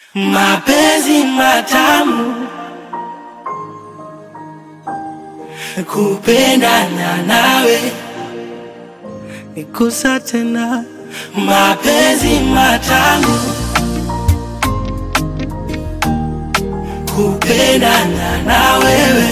mapenzi matamu, kupendana nawe nikusa tena, mapenzi matamu, kupendana na wewe.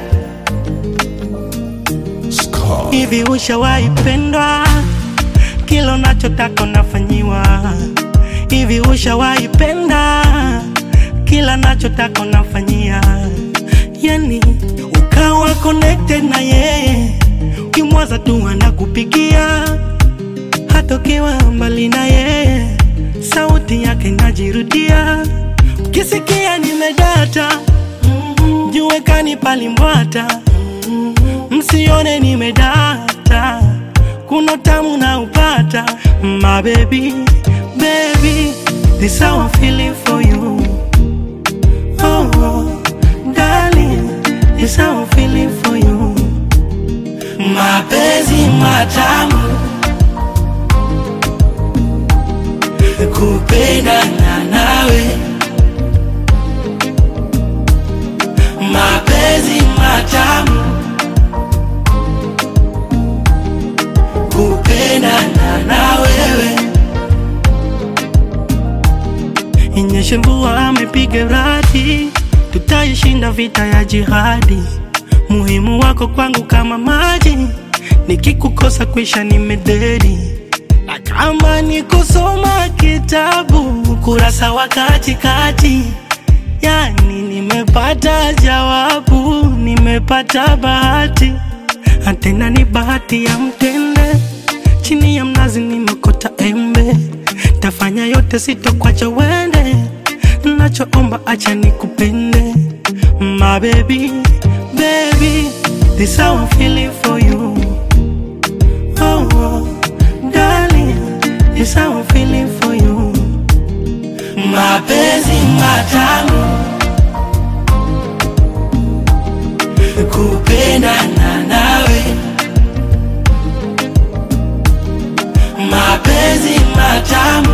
Hivi ushawahi pendwa? Kila unachotaka unafanyiwa. Hivi ushawahi penda? Kila nachotaka unafanyia, yani ukawa connected na yeye, ukimwaza tu anakupigia, hata ukiwa mbali na yeye, sauti yake inajirudia. Ukisikia nimedata, mjue kanipalimbwata, msione nimedata, kuna tamu na upata, my baby baby, this how I'm feeling for you. Oh, oh, darling, this how I'm feeling for you. Mapenzi matamu, kupendana nawe. Mapenzi matamu, kupendana na wewe. Inyeshe mvua amepiga radi, tutaishinda vita ya jihadi. Muhimu wako kwangu kama maji, nikikukosa kwisha nimededi. Na kama ni kusoma kitabu kurasa wa katikati, yani nimepata jawabu, nimepata bahati, tena ni bahati ya mtende. Chini ya mnazi nimekota embe tafanya yote sitokwacha wende, nachoomba acha nikupende, my baby, baby, this how I'm feeling for you. Oh, oh, darling, this how I'm feeling for you. Mapenzi matamu, kupendana nawe, mapenzi matamu